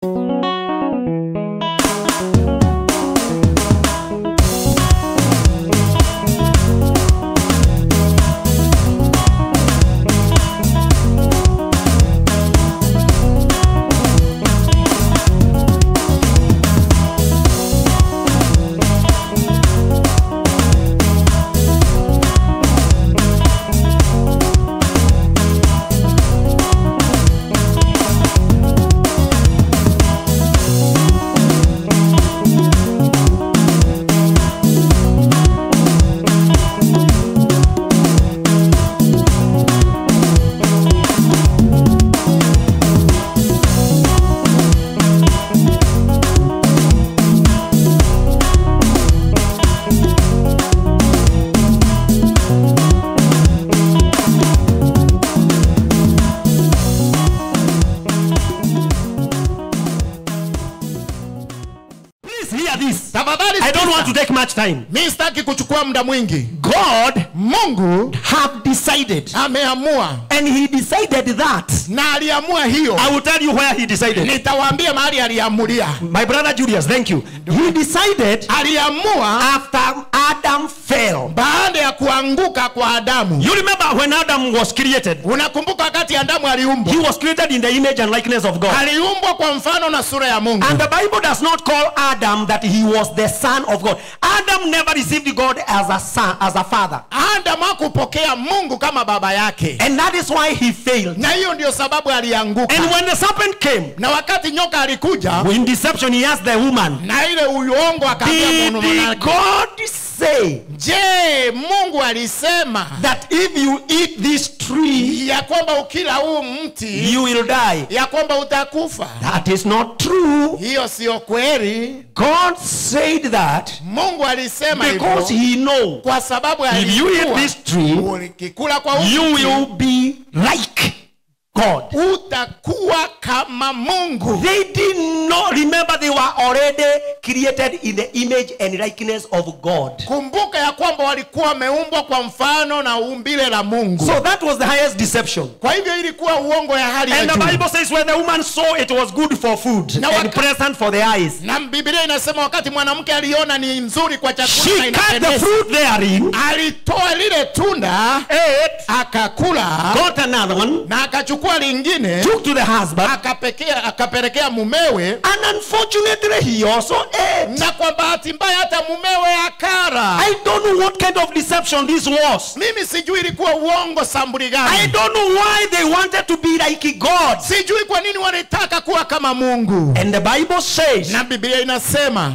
Please hear this. tafadhali I don't sikiza. want to take much time. mi sitaki kuchukua muda mwingi God mungu have decided ameamua and he decided that. na aliamua hiyo I will tell you where he decided. nitawaambia mahali aliamulia My brother Julius, thank you. He decided aliamua after Adam fell. baada ya kuanguka kwa adamu You remember when Adam was created? unakumbuka wakati adamu aliumbwa He was created in the image and likeness of God. aliumbwa kwa mfano na sura ya mungu And the Bible does not call Adam that he was the son of God. Adam never received God as a son, as a father. adamu hakupokea mungu kama baba yake And that is why he failed. na hiyo ndio sababu alianguka And when the serpent came, na wakati nyoka alikuja in deception, he asked the woman, na ile uongo akaambia Did mwanamke, God say je mungu alisema that if you eat this tree, ya kwamba ukila huu mti you will die? ya kwamba utakufa That is not true. hiyo siyo kweli God said that mungu alisema because hivyo he know kwa sababu if you eat alijua this tree, ukikula kwa huu you mti, will be like God. utakuwa kama mungu They did not remember they were already created in the image and likeness of God. kumbuka ya kwamba walikuwa wameumbwa kwa mfano na umbile la mungu So that was the highest deception. kwa hivyo ilikuwa uongo ya hali ya And the juu Bible says when the woman saw it was good for food Now and what- pleasant for the eyes, na biblia inasema wakati mwanamke aliona ni nzuri kwa she chakula na cut the inapendeza, fruit therein, alitoa lile tunda ate, akakula got another one, na akachukua lingine took to the husband, akapekea akapelekea mumewe and unfortunately he also ate. na kwa bahati mbaya hata mumewe akara I don't know what kind of deception this was. mimi sijui ilikuwa uongo sambuli I gani don't know why they wanted to be like God. sijui kwa nini walitaka kuwa kama mungu And the Bible says na biblia inasema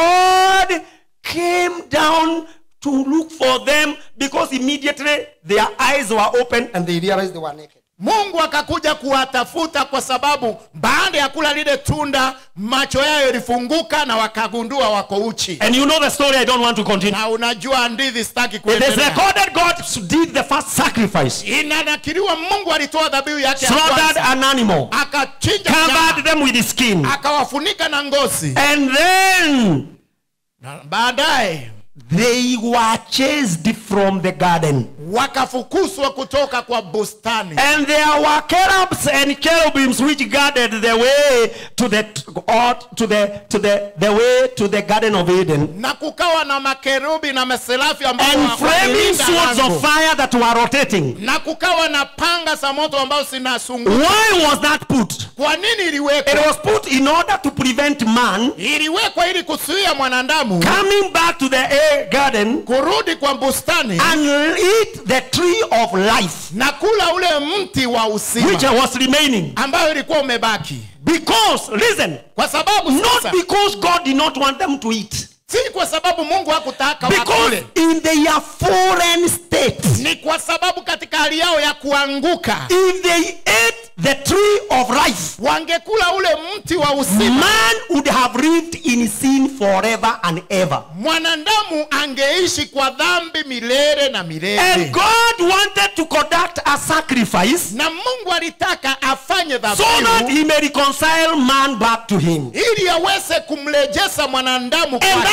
God came down to look for them because immediately their eyes were open and they realized they were naked. mungu akakuja kuwatafuta kwa sababu baada ya kula lile tunda macho yao yalifunguka na wakagundua wako uchi And you know the story, I don't want to continue. na unajua hadithi sitaki It is kuendelea recorded God did the first sacrifice, inanakiliwa mungu alitoa dhabihu yake ya slaughtered kwanza an animal, akachinja covered nyama, them with the skin, akawafunika na ngozi and then na baadaye they were chased from the garden. wakafukuzwa kutoka kwa bustani And there were cherubs and cherubims which guarded the way to the or to the to the the way to the garden of Eden. na kukawa na makerubi na maserafi ambao And wa- flaming walilinda swords lango. of fire that were rotating. na kukawa na panga za moto ambao zinasungua Why was that put? kwa nini It iliwekwa was put in order to prevent man iliwekwa ili kuzuia mwanadamu coming back to the air garden kurudi kwa bustani and eat the tree of life na kula ule mti wa which usima was remaining. ambayo ilikuwa umebaki Because, listen, kwa sababu not sasa, because God did not want them to eat. si kwa sababu mungu hakutaka Because wakule in their foreign state, ni kwa sababu katika hali yao ya kuanguka if they ate the tree of life, wangekula ule mti wa usima man would have lived in sin forever and ever. mwanadamu angeishi kwa dhambi milele na And milele God wanted to conduct a sacrifice na mungu alitaka afanye so that dhabihu he may reconcile man back to him. ili aweze kumrejeza mwanadamu And kwake.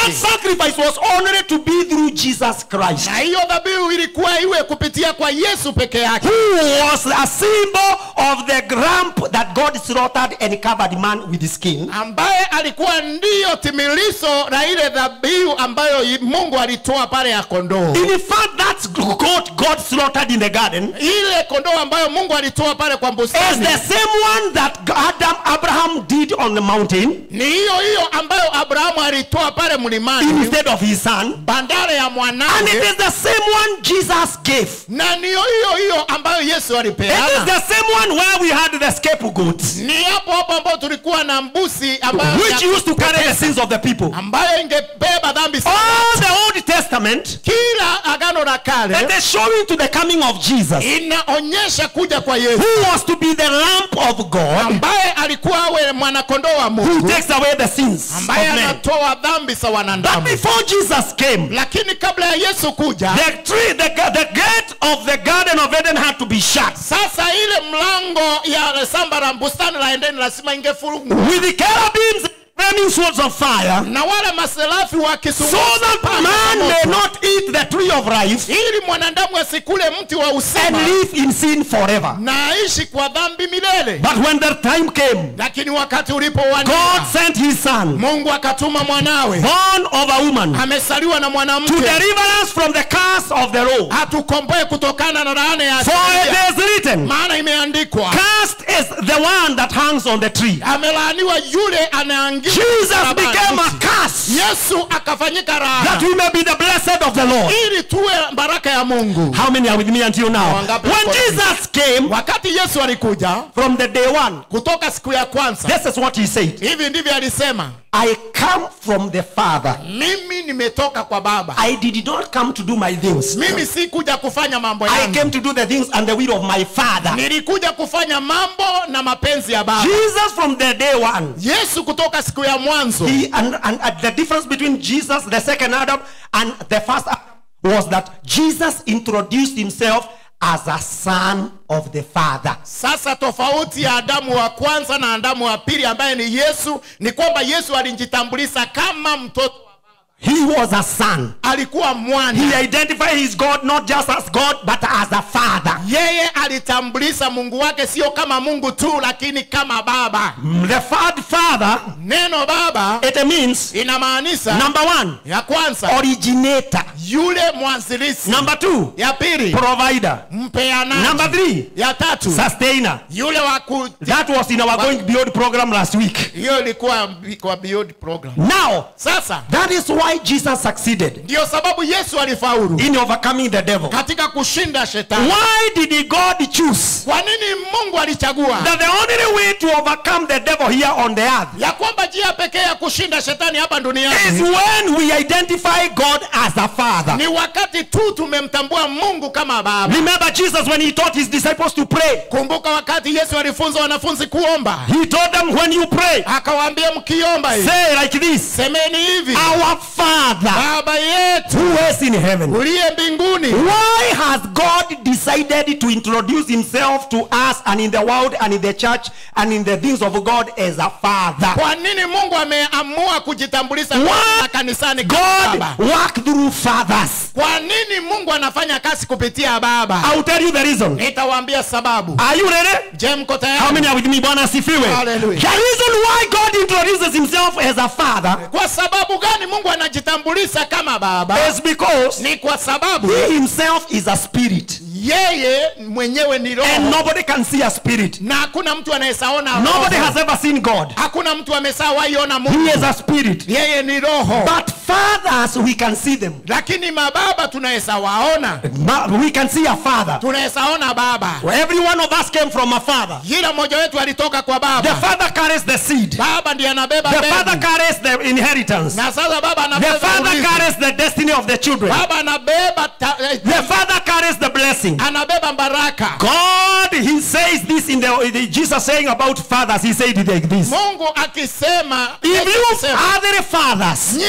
that sacrifice was only to be through Jesus Christ, na hiyo dhabihu ilikuwa iwe kupitia kwa yesu peke yake who was a symbol of the lamb that God slaughtered and covered man with his skin. ambaye alikuwa ndiyo timiliso la ile dhabihu ambayo i- mungu alitoa pale ya kondoo In fact, that's goat God slaughtered in the garden ile kondoo ambayo mungu alitoa pale kwa is bustani the same one that Adam Abraham did on the mountain ni hiyo hiyo ambayo abrahamu alitoa pale mlimani instead of his son. bandara ya And it mwanawe is the same one Jesus gave. na niyo hiyo hiyo ambayo yesu It is alipeana the same one where we had the scapegoat, ni hapo hapo ambayo tulikuwa na mbusi ambayo which ya- used to carry the sins of the people. ambayo ingebeba dhambi za All the Old Testament kila agano la that kale is showing to the coming of Jesus, inaonyesha kuja kwa yesu who was to be the Lamb of God, ambaye alikuwa awe mwanakondoo wa who mungu takes away the sins of ambaye men. anatoa dhambi za But wanadamu before Jesus came, lakini kabla ya yesu kuja the tree, the, the gate of the Garden of Eden had to be shut. sasa ile mlango ya samba la bustani la endeni lazima ingefungwa with the cherubims flaming swords of fire, na wale maserafi so wakisungua that man may not eat the tree of life ili mwanadamu asikule mti wa and usema live in sin forever. na aishi kwa dhambi milele But when the time came, lakini wakati ulipowania God sent his son, mungu akatuma mwanawe born of a woman, amesaliwa na to mwanamke deliver us from the curse of the law. hatukomboe kutokana na laana ya For sheria. it is written, maana imeandikwa Cursed is the one that hangs on the tree. amelaaniwa yule anaangia Jesus became a curse yesu akafanyika that raha we may be the blessed of the Lord. ili tuwe baraka ya mungu How many are with me until now? Wangapi When wako na mimi? Jesus came wakati yesu alikuja from the day one, kutoka siku ya kwanza this is what he said. hivi ndivyo alisema I come from the Father. mimi nimetoka kwa baba I did not come to do my things. mimi si kuja kufanya mambo I yangu came to do the things and the will of my Father. nilikuja kufanya mambo na mapenzi ya baba Jesus from the day one. yesu kutoka siku ya mwanzo He and, and, and the difference between Jesus, the second Adam, and the first Adam was that Jesus introduced himself as a son of the Father. sasa tofauti ya adamu wa kwanza na adamu wa pili ambaye ni yesu ni kwamba yesu alijitambulisha kama mtoto He was a son. alikuwa mwana He identified his God not just as God, but as a father. yeye alitambulisha mungu wake sio kama mungu tu lakini kama baba The third father, neno baba it means inamaanisha number one, ya kwanza originator. yule mwanzilishi Number two, ya pili provider. mpeanaji Number three, ya tatu sustainer. yule wa ku That was in our going beyond program last week. hiyo ilikuwa kwa beyond program Now, sasa that is why Jesus succeeded ndiyo sababu yesu alifaulu in overcoming the devil. katika kushinda shetani Why did God choose kwa nini mungu alichagua that the only way to overcome the devil here on the earth ya kwamba njia pekee ya kushinda shetani hapa is duniani when we identify God as a father? ni wakati tu tumemtambua mungu kama baba Remember Jesus when he taught his disciples to pray. kumbuka wakati yesu alifunza wanafunzi kuomba He told them when you pray, akawaambia mkiomba hivi say like this semeni hivi Our Father baba yetu who is in heaven. uliye mbinguni Why has God decided to introduce himself to us and in the world and in the church and in the things of God as a father? kwa nini mungu ameamua kujitambulisha What? kwanza kanisani kama God baba work through fathers. kwa nini mungu anafanya kazi kupitia baba I'll tell you the reason. nitawaambia sababu Are you ready? je mko How tayari many are with me? Bwana asifiwe. Hallelujah. The reason why God introduces himself as a father kwa sababu gani mungu anajitambulisha kama baba is because ni kwa sababu he himself is a spirit. yeye mwenyewe ni And roho nobody can see a spirit. na hakuna mtu anayesaona Nobody roho. has ever seen God. hakuna mtu amesawaiona He mungu is a spirit. yeye ni roho But fathers, we can see them. lakini mababa tunaweza waona Ma- We can see a father. tunaweza ona baba Every one of us came from a father. kila mmoja wetu alitoka kwa The baba father carries the seed. baba ndiye anabeba The mbegu. father carries the inheritance. na sasa baba The anabeba father urithi. carries the destiny of the children. baba anabeba ta, eh, The father carries the blessing. anabeba baraka God, he says this in the, in the- Jesus saying about fathers. He said it like this. mungu akisema If Yesu you akisema, other fathers "Nyi- kama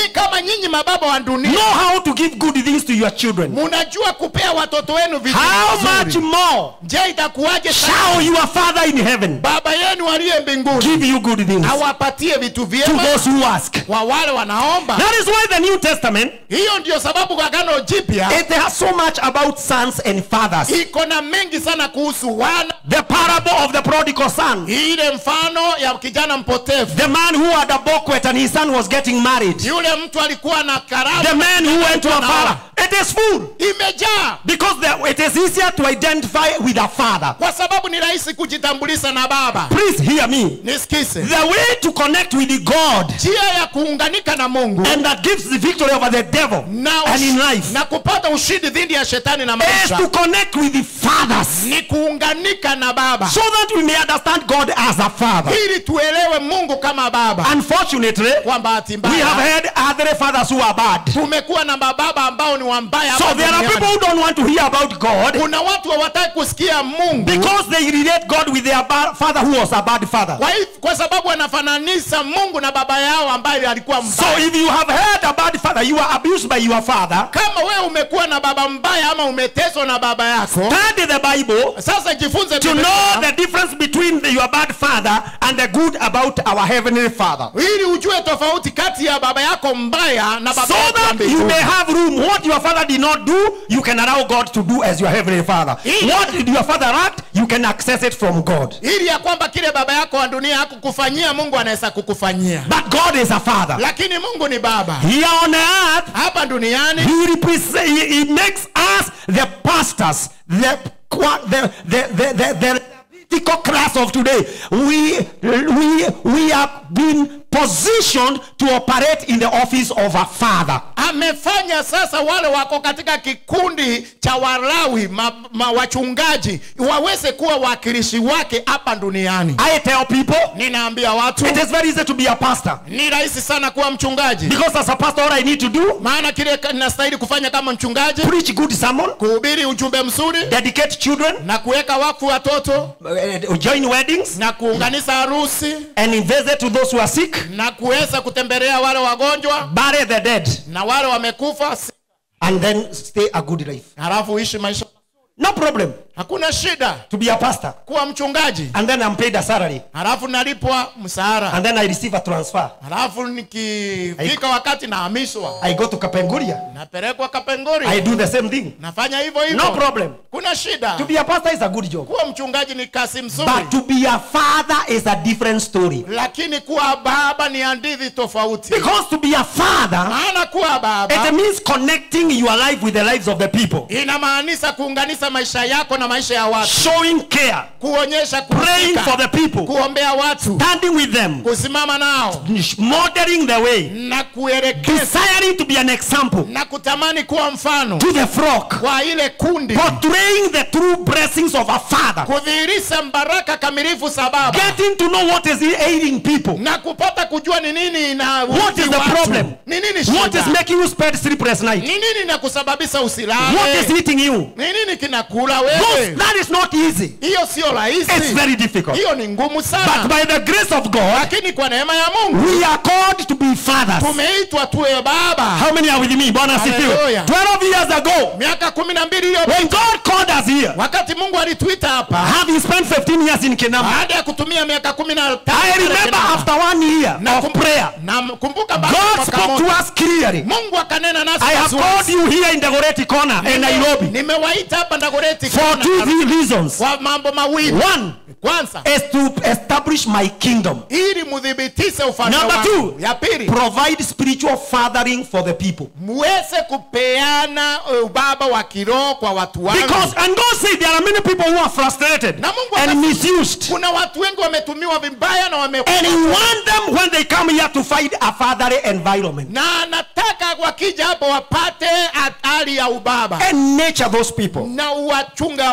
nyinyi mababa wa dunia know how to give good things to your children. munajua kupea watoto wenu vitu How much vizuri more je itakuwaje sana shall your Father in heaven baba yenu aliye mbinguni give you good things awapatie vitu to vyema those who ask? kwa wale wanaomba That is why the New Testament hiyo ndio sababu kwa agano jipya it has so much about sons and fathers. iko na mengi sana kuhusu wana The parable of the prodigal son. ile mfano ya kijana mpotevu The man who had a banquet and his son was getting married. yule mtu alikuwa na The karamu man who went to a father. It is full. imejaa Because the, it is easier to identify with a father. kwa sababu ni rahisi kujitambulisha na baba Please hear me. nisikise The way to connect with the God njia ya kuunganika na mungu and that gives the victory over the devil na, and in ush- life na kupata ushindi dhidi ya shetani na is maisha to connect with the fathers ni kuunganika na baba so that we may understand God as a father. ili tuelewe mungu kama baba Unfortunately, kwa bahati we have mbaya had other fathers who are bad. tumekuwa na mababa ambao ni wambaya So hapa there are duniani. people who don't want to hear about God kuna watu hawataki kusikia mungu because they relate God with their ba- father who was a bad father. kwa, hivyo- kwa sababu wanafananisha mungu na baba yao ambaye alikuwa So mbaya if you have had a bad father, you are abused by your father, kama wewe umekuwa na baba mbaya ama umeteswa na baba yako study the Bible sasa jifunze to Biblia, know the difference between the, your bad father and the good about our heavenly father. ili ujue tofauti kati ya baba yako mbaya na baba So yako wa that you mbinguni. may have room. What your father did not do, you can allow God to do as your heavenly father. Ili- What did your father lack, you can access it from God. ili ya kwamba kile baba yako wa dunia hakukufanyia mungu anaweza kukufanyia But God is a father. lakini mungu ni baba Here on earth, hapa duniani He represents, he, he makes us the pastors, the qua- the the the the, the political class of today. We we we have been positioned to operate in the office of a father. amefanya sasa wale wako katika kikundi cha walawi ma, ma, wachungaji waweze kuwa wakilishi wake hapa duniani I tell people ninaambia watu it is very easy to be a pastor ni rahisi sana kuwa mchungaji because as a pastor, all I need to do maana kile ka- ninastahili kufanya kama mchungaji preach good sermon, kuhubiri ujumbe mzuri dedicate children, na kuweka wakfu watoto uh, join weddings, na kuunganisha harusi and visit to those who are sick, na kuweza kutembelea wale wagonjwa bury the dead, na wale wamekufa and then stay a good life. halafu uishi maisha No problem hakuna shida to be a pastor. kuwa mchungaji and then I'm paid a salary, halafu nalipwa msahara and then I receive a transfer. halafu nikifika wakati nahamishwa I go to Kapenguria. napelekwa I kapengori do the same thing. nafanya hivyo hivyo No problem. kuna shida To be a pastor is a good job, kuwa mchungaji ni kazi mzuri but to be a father is a different story. lakini kuwa baba ni hadithi tofauti Because to be a father, maana kuwa baba it means connecting your life with the lives of the people, inamaanisha kuunganisha maisha yako na maisha ya watu showing care, kuonyesha praying kuhusika, for the people, kuombea watu standing with them, kusimama nao modeling the way, na kuelekeza desiring to be an example na kutamani kuwa mfano to the flock, kwa ile kundi portraying the true blessings of a father, kudhihirisha baraka kamilifu sababu getting to know what is ailing people. na kupata kujua ni nini na What is the problem? ni nini What is shida making you spend sleepless night? ni nini na kusababisha What usilale is eating you? ni nini kinakula Those, wewe that is not easy. hiyo sio It's rahisi very difficult. hiyo ni ngumu But sana by the grace of God, lakini kwa neema ya mungu we are called to be fathers. tumeitwa tuwe baba How many are with me? Bwana asifiwe. Hallelujah. 12 years ago, miaka kumi na mbili iliyopita when God called us here, wakati mungu alituita hapa having spent 15 years in Kenama, baada ya kutumia miaka kumi na tano I pale remember Kenama. after one year Na of kum- prayer, na kumbuka baada ya God mwaka spoke to moja, us clearly. mungu akanena nasi I have waziwazi. called you here in the Goreti corner in Nime- Nairobi nimewaita hapa ndagoreti for Kona, two three reasons. kwa mambo mawili One kwanza is to establish my kingdom. ili mudhibitishe ufalme Number wangu. two, ya pili provide spiritual fathering for the people. muweze kupeana uh, ubaba wa kiroho kwa watu wangu Because, and God said there are many people who are frustrated Na Mungu and akasema- misused. kuna watu wengi wametumiwa vibaya na wame And He want them when they come here to find a fatherly environment na nataka wakija hapo wapate hali ya ubaba and nature those people. na uwachunga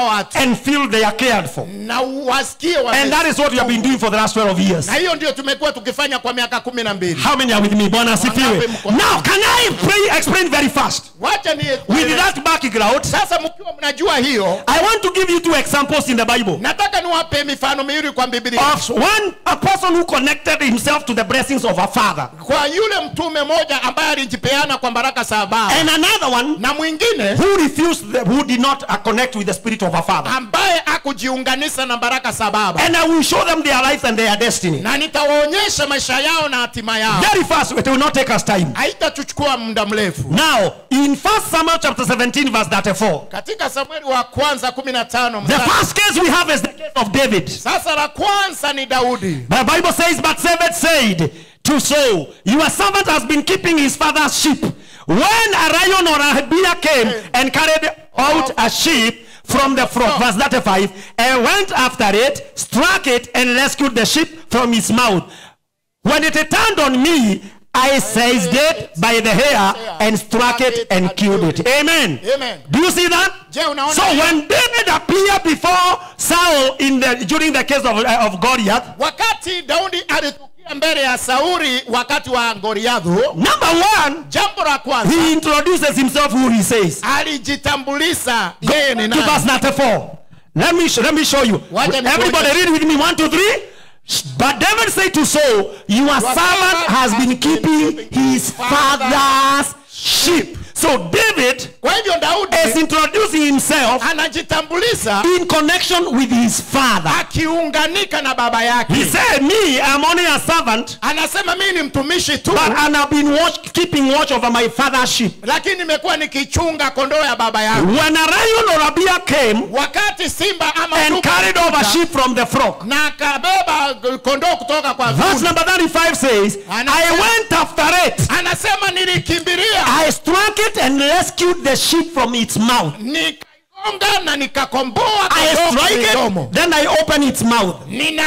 watu and feel they are cared for. na wasikie And wame- that is what we have been doing for the last 12 years. na hiyo ndio tumekuwa tukifanya kwa miaka kumi na mbili How many are with me? Bwana asifiwe. Wangapi mko- Now, can I pray, explain very fast? wacha ni With that background, sasa mkiwa mnajua hiyo I want to give you two examples in the Bible nataka niwape mifano miwili kwa biblia of one, a person who connected himself to the blessings of a father, kwa yule mtume moja ambaye alijipeana kwa baraka za baba and another one na mwingine who refused, the, who did not uh, connect with the spirit of a father. ambaye akujiunganisha na baraka za baba And I will show them their life and their destiny. na nitawaonyesha maisha yao na hatima yao Very fast, it will not take us time. haitatuchukua muda mrefu Now, in 1 Samuel chapter 17, verse 34, katika samueli wa kwanza 15 the mstari- first case we have is the case of David. sasa la kwanza ni daudi The Bible says, But David said to Saul, Your servant has been keeping his father's sheep. When a lion or a bear came and carried out a sheep from the flock, verse 35, and went after it, struck it, and rescued the sheep from its mouth. When it turned on me, I seized it by the hair and struck it and killed it. Amen. Amen. Do you see that? Je, unaona So hiyo? when David appeared before Saul in the during the case of, uh, of Goliath, wakati daudi alitukia mbele ya sauli wakati wa goliadhu Number one, jambo la kwanza he introduces himself who he says. alijitambulisha yeye ni To verse nani 94. Let me, sh- let me show you. Wacha nikuonyeshe. Everybody read with me. One, two, three. But David said to Saul, Your servant has been keeping his father's sheep. So David kwa hivyo daudi is introducing himself anajitambulisha in connection with his father. akiunganika na baba He yake said, Me, I'm only a servant, anasema mimi ni mtumishi tu but and I've been watch, keeping watch over my father's sheep. lakini nimekuwa nikichunga kondoo ya baba yangu When a lion or a bear came wakati simba ama and dubu carried over alikuja sheep from the flock, na akabeba kondoo kutoka kwa Verse vuli. number 35 says, Anasema- I went after it. anasema nilikimbilia I struck it and rescued the sheep from its mouth. nikaigonga na nikakomboa I kondoo strike kwa midomo. it, then I open its mouth.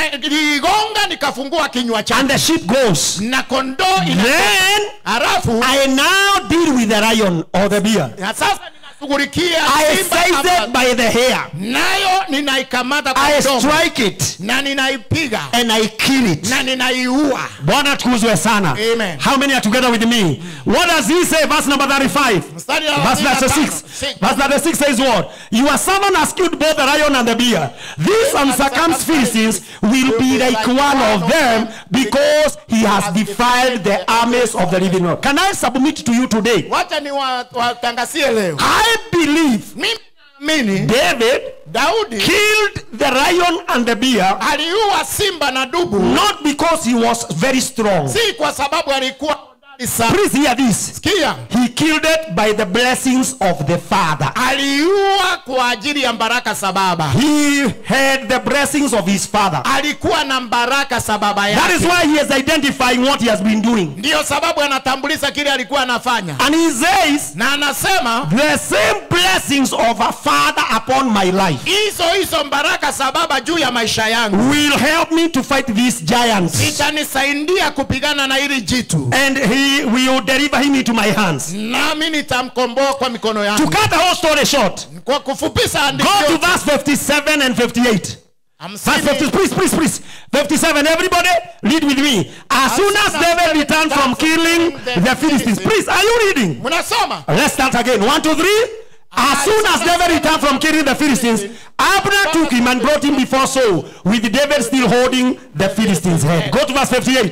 niligonga nikafungua kinywa And chake the sheep goes. na kondoo ina Then halafu I now deal with the lion or the bear. na sasa ninashughulikia I simba seize ama- it by the hair. nayo ninaikamata kwa I mdomo strike it na ninaipiga and I kill it. na ninaiua Bwana tukuzwe sana. Amen. How many are together with me? What does he say? Verse number 35. Mstari wa Verse 36. Six. Verse 36 says what? Your servant has killed both the lion and the bear. These uncircumcised Philistines will be like one of them because he has defiled the armies of the living God. Can I submit to you today? wacha niwatangazie leo I believe mimi naamini David daudi killed the lion and the bear aliua simba na dubu not because he was very strong. si kwa sababu alikuwa hodari sana. Please hear this. sikia He killed it by the blessings of the Father. aliua kwa ajili ya baraka za baba He had the blessings of his Father. alikuwa na baraka za baba That is yake why he is identifying what he has been doing. ndiyo sababu anatambulisha kile alikuwa anafanya And he says, na anasema The same blessings of a father upon my life hizo hizo baraka za baba juu ya maisha yangu will help me to fight these giants. itanisaidia kupigana na hili jitu And he will deliver him into my hands. nami nitamkomboa kwa mikono To yangu cut the whole story short, kwa kufupisha go andiko to yote, verse 57 and 58. Verse 50, hamsini please, please, please. 57. Everybody, read with me. As soon as David returned from killing the Philistines. Please, are you reading? mnasoma Let's start again. One, two, three. As soon as David returned from killing the Philistines, Abner took him and brought him before Saul, with David still holding the Philistines' head. Go to verse 58.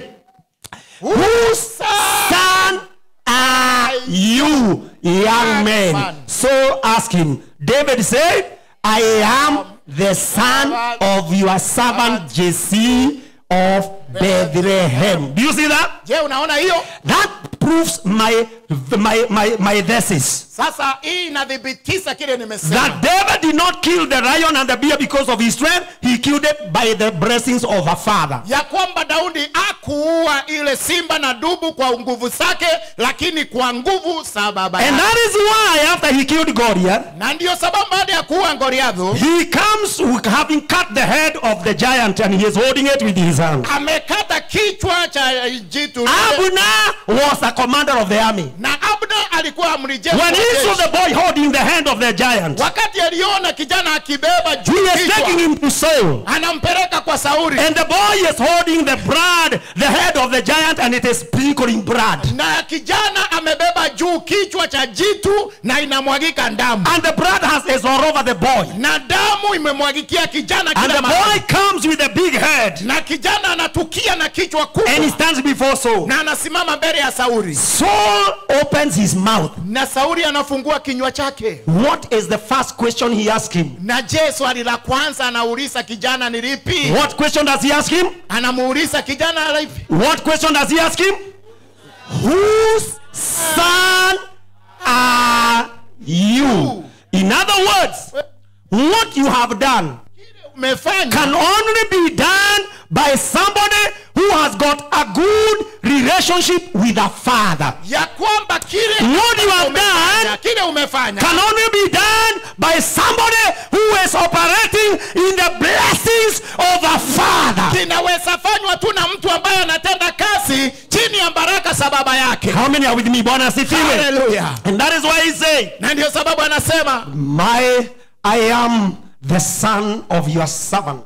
Whose son are you, young man? So asked him. David said, I am the son of your servant Jesse of Bethlehem. Do you see that? je unaona hiyo That proves my my my my thesis sasa hii inathibitisha kile nimesema that David did not kill the lion and the bear because of his strength. He killed it by the blessings of a father. ya kwamba daudi akuua ile simba na dubu kwa nguvu zake lakini kwa nguvu za baba And yake that is why after he killed Goliath, na ndiyo sababu baada ya kuua goliadhu he comes with having cut the head of the giant and he is holding it with his hand. amekata kichwa cha jitu lile. Abner was a commander of the army. na abna alikuwa amri jeshi When wa he saw jeshi. the boy holding the hand of the giant, wakati aliona kijana akibeba he juu is taking kichwa him to Saul. anampeleka kwa sauli And the boy is holding the blood, the head of the giant, and it is sprinkling blood. na kijana amebeba juu kichwa cha jitu na inamwagika damu And the blood has is all over the boy. na damu imemwagikia kijana And kila the mahali boy comes with a big head na kijana anatukia na kichwa and he kubwa stands before Saul. na anasimama mbele ya sauli Saul opens his mouth. na sauli anafungua kinywa chake What is the first question he asks him? na je swali la kwanza anauliza kijana ni lipi What question does he ask him? anamuuliza kijana lipi What question does he ask him? Whose son are you? In other words, what you have done umefanya can only be done by somebody who has got a good relationship with a father. ya kwamba kile What you have umefanya, done kile umefanya can only be done by somebody who is operating in the blessings of a father. kinaweza fanywa tu na mtu ambaye anatenda kazi chini ya baraka za baba yake How many are with me? Bwana asifiwe. haleluya And that is why he say, na ndio sababu anasema My, I am the son of your servant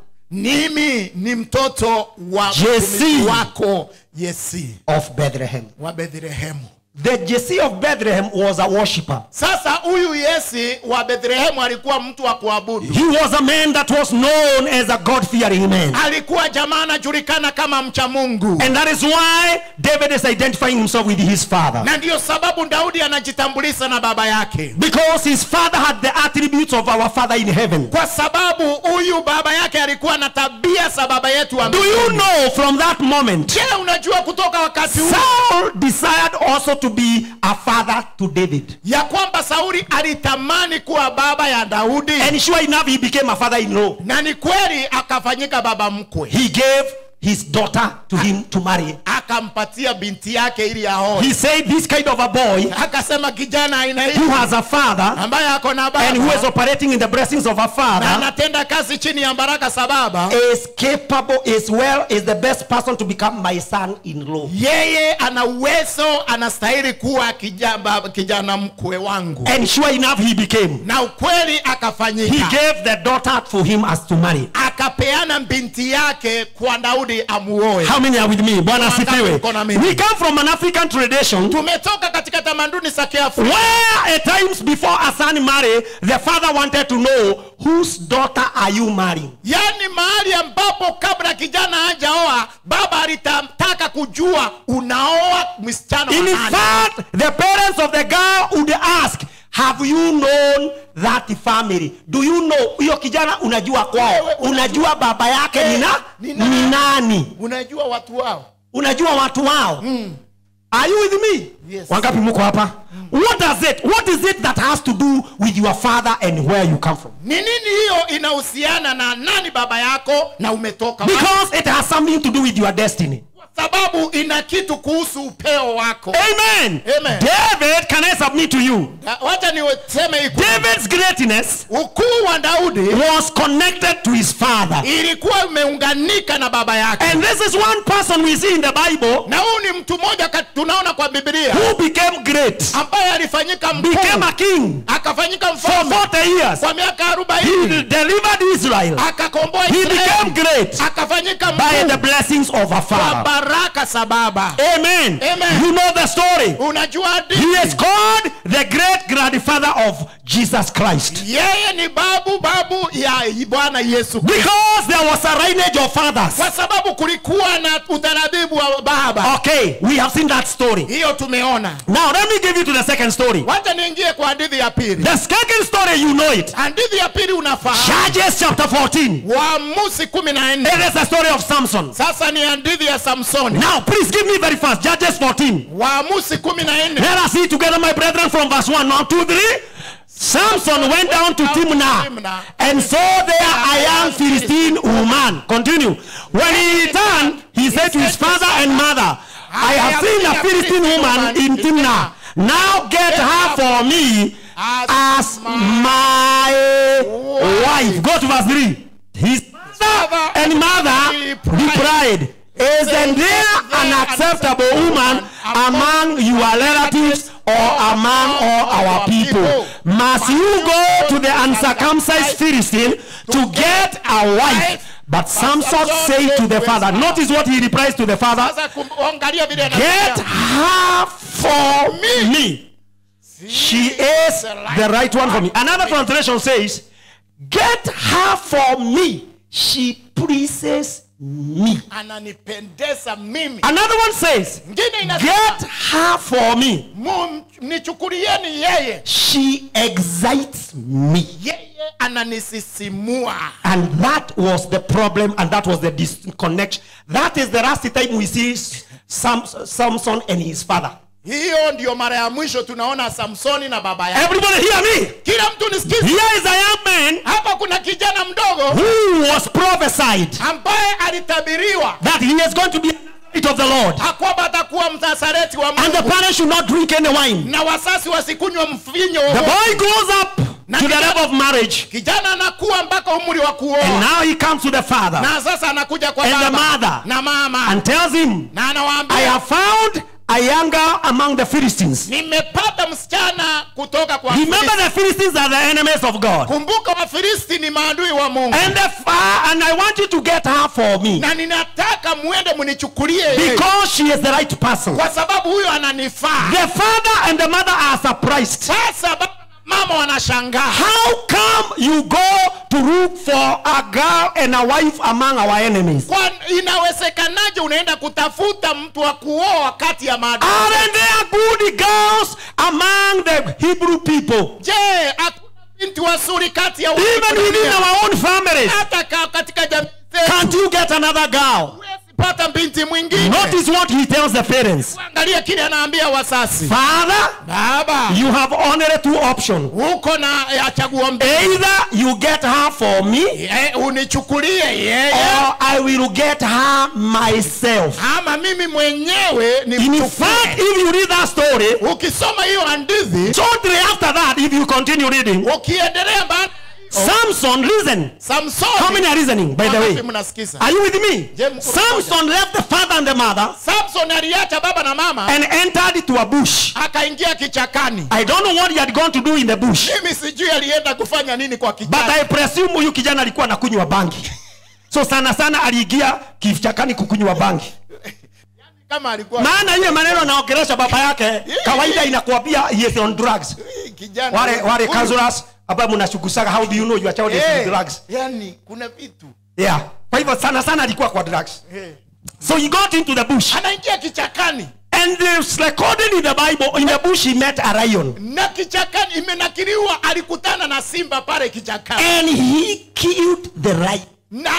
mimi ni mtoto wa Jesse. mtumishi wako yesi of Bethlehem. wa bethlehemu The Jesse of Bethlehem was a worshipper. sasa huyu yesi wa bethlehemu alikuwa mtu wa kuabudu He was a man that was known as a God-fearing man. alikuwa jamaa anajulikana kama mcha mungu And that is why David is identifying himself with his father. na ndiyo sababu daudi anajitambulisha na baba yake Because his father had the attributes of our father in heaven. kwa sababu huyu baba yake alikuwa na tabia za baba yetu wa Do you mbinguni. know from that moment, je unajua kutoka wakati huu Saul desired also to be a father to David. ya kwamba sauli alitamani kuwa baba ya daudi And sure enough, he became a father-in-law. na ni kweli akafanyika baba mkwe He gave his daughter to him to marry. akampatia binti yake ili aoe He said, This kind of a boy akasema kijana aina hii who has a father ambaye ako na and who is baba operating in the blessings of a na father anatenda kazi chini ya baraka za baba is capable, is well, is the best person to become my son-in-law. yeye ana uwezo anastahili kuwa kijana, kijana mkwe wangu And sure enough, he became. na ukweli He akafanyika gave the daughter for him as to marry. akapeana binti yake kwa daudi amuoe How many are with me? Bwana Wangapi asifiwe. mko na mimi? We come from an African tradition tumetoka katika tamaduni za kiafrika where at times before a son marry, the father wanted to know whose daughter are you marrying? yaani mahali ambapo kabla kijana hajaoa baba alitaka kujua unaoa msichana wa In nani fact, the parents of the girl would ask, have you known that family? Do you know huyo kijana unajua kwao? Wewe, Unajua baba yake ni na Ni nani? ni nani? unajua watu wao Unajua watu wao? Are you with me? Yes. Wangapi mko hapa? What does it? What is it that has to do with your father and where you come from? ni nini hiyo inahusiana na nani baba yako na umetoka wapi? Because it has something to do with your destiny. kwa sababu ina kitu kuhusu upeo wako Amen. Amen. David, can I submit to you? Na wacha niseme iko David's greatness ukuu wa daudi was connected to his father. ilikuwa imeunganika na baba yake And this is one person we see in the Bible na huyu ni mtu mmoja kat- tunaona kwa biblia who became great, ambaye alifanyika became mkuu a king akafanyika for mfalme 40 years. kwa miaka He arobaini delivered Israel. akakomboa He became Israeli great akafanyika by the mkuu blessings of a kwa father. baraka za baba Amen. Amen. You know the story. unajua He hadithi is called the great grandfather of Jesus Christ. yeye ni babu babu ya bwana yesu Kristo. Because there was a lineage of fathers. kwa sababu kulikuwa na utaratibu wa baba Okay, we have seen that story. hiyo tumeona Now let me give you to the second story. wacha niingie kwa hadithi ya pili The second story you know it. hadithi ya pili unafahamu Judges chapter 14. waamuzi kumi na nne It is the story of Samson. sasa ni hadithi ya samsoni Now, please give me very fast. Judges 14. waamuzi kumi na nne Let us see together, my brethren, from verse 1. Now, 2, 3. Samson went down to Timnah and saw there a young Philistine woman. Continue. When he returned, he said to his father and mother, I have seen a Philistine woman in Timnah. Now get her for me as my wife. Go to verse 3. His father and mother replied, Isn't there an acceptable woman among your relatives or among all our people. Must you go to the uncircumcised Philistine to get a wife? But Samson said to the father, notice what he replies to the father sasa kum- angalia vile Get anasema, her for me. She is the right one for me. Another translation says, Get her for me. She pleases me. ananipendeza mimi Another one says, ngine inasema Get her for me. "Mu- nichukulieni yeye She excites me. yeye ananisisimua And that was the problem, and that was the disconnection. That is the last time we see Sam, Samson and his father. hiyo ndiyo mara ya mwisho tunaona samsoni na baba yake Everybody hear me. kila mtu nisikize Here is a young man hapa kuna kijana mdogo who was prophesied ambaye alitabiriwa that he is going to be a Nazarite of the Lord. kwamba atakuwa mnasareti wa And the mungu parents should not drink any wine. na wasasi wasikunywa mvinyo The wowote. boy grows up to the level of marriage. kijana anakuwa mpaka umri wa And kuoa now he comes to the father na sasa anakuja kwa And the baba mother. na mama and tells him, na I anawaambia have found a younger among the Philistines. nimepata msichana kutoka kwa Remember Filisti. the Philistines are the enemies of God. kumbuka wafilisti ni maadui wa mungu And the fa- and I want you to get her for me. na ninataka mwende mnichukulie yeye. Because she is the right person. kwa sababu huyo ananifaa The father and the mother are surprised. sasa baba na mama wanashangaa How come you go to look for a girl and a wife among our enemies? kwa inawezekanaje unaenda kutafuta mtu wa kuoa kati ya maadui Aren't there good girls among the Hebrew people? je hakuna binti wazuri kati ya Even within Waebrania? our own families. hata ka- katika jamii zetu Can't you get another girl? huwezi pata binti mwingine Notice what he tells the parents. angalia kile anaambia wasasi Father, baba you have only two options. uko na ya chaguo mbili Either you get her for me Ye- unichukulie yeye or I will get her myself. ama mimi mwenyewe ni In fact, if you read that story, ukisoma hiyo hadithi shortly after that, if you continue reading, ukiendelea baada Samson, listen. How many samsoni are listening, by the Wangapi way? mnasikiza Are you with me? Je, mko Samson left the father and the mother samson aliacha baba na mama and entered into a bush. akaingia kichakani I don't know what he had gone to do in the bush, mimi sijui alienda kufanya nini kwa but kichaka I presume huyu kijana alikuwa anakunywa bangi. So sana sana aliingia kichakani kukunywa bangi. kama alikuwa Maana ile maneno anaongelesha baba yake kawaida inakuambia he is on drugs. kijana Wale wale huyu- counselors ambao mnashughusaka how do you know your child is Eh, on drugs? yani kuna vitu Yeah. Kwa hivyo sana sana alikuwa kwa drugs. Eh. So he got into the bush. anaingia kichakani And it's recorded in the Bible, in the bush he met a lion. na kichakani imenakiliwa alikutana na simba pale kichakani And he killed the lion. na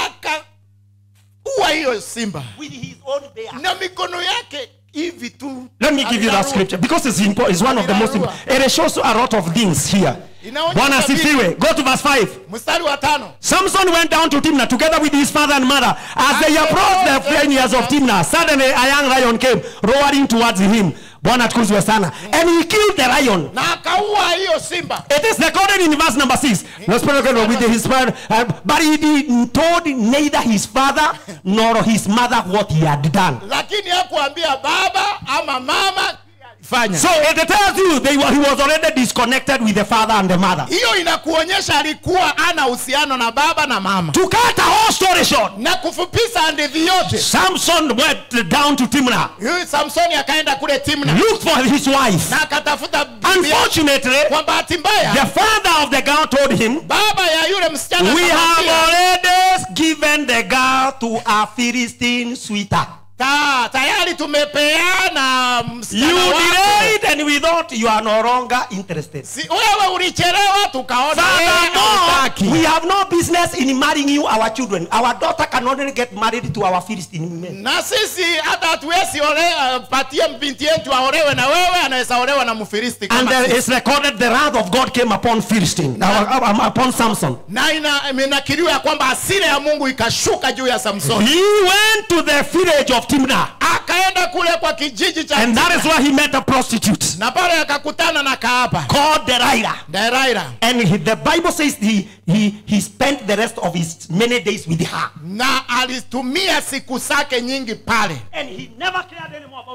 akaua hiyo simba With his own bear. na mikono yake hivi tu Let me give you that Alirarua. scripture because it's, important. it's one of the most important. It shows a lot of things here. Inaonyesha Bwana sifiwe. Go to verse 5. mstari wa tano Samson went down to Timnah together with his father and mother. As they approached the vineyards of Timnah, suddenly a young lion came roaring towards him. Bwana tukuzwe sana. And he killed the lion. na akaua hiyo simba It is recorded in verse number 6. No spirit of God with his father, uh, but he did, told neither his father nor his mother what he had done. lakini hakuambia baba ama mama fanya So it tells you they were, he was already disconnected with the father and the mother. hiyo inakuonyesha alikuwa ana uhusiano na baba na mama To cut a whole story short, na kufupisha hadithi yote Samson went down to Timnah, huyu samsoni akaenda kule timna looked for his wife. na akatafuta bibi yake. Unfortunately, kwa bahati mbaya the father of the girl told him, baba ya yule msichana We have akamwambia, already given the girl to a Philistine sweeter. ta, tayari tumepeana You msichana wako delayed and we thought you are no longer interested. si, wewe ulichelewa tukaona wewe Furthermore, hautaki. we have no business in marrying you our children. Our daughter can only get married to our Philistine men. na sisi hata hatuwezi ole- uh, patia binti yetu aolewe na wewe anaweza olewa na mfilisti And kama there sisi. is recorded the wrath of God came upon Philistine, uh, um, upon Samson. na ina- imenakiliwa ya kwamba hasira ya mungu ikashuka juu ya samsoni He went to the village of Timnah, akaenda kule kwa kijiji cha and that is where he met a prostitute na pale akakutana na kaapa called Delilah. deraira And he, the Bible says he, he, he spent the rest of his many days with her. na alitumia siku zake nyingi pale And he never cared anymore about the father.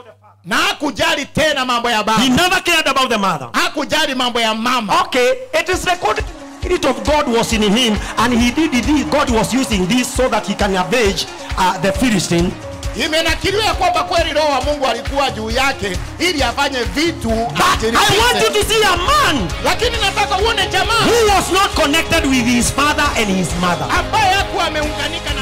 na hakujali tena mambo ya He baba never cared about the mother. hakujali mambo ya mama Okay, it is recorded. The Spirit of God was in him, and he did it. God was using this so that he can avenge uh, the Philistine. imenakiliwa ya kwamba kweli roho wa mungu alikuwa juu yake ili afanye vitu But I want you ajiridhishe. to see a man lakini nataka uone jamaa who was not connected with his father and his mother. ambaye hakuwa ameunganika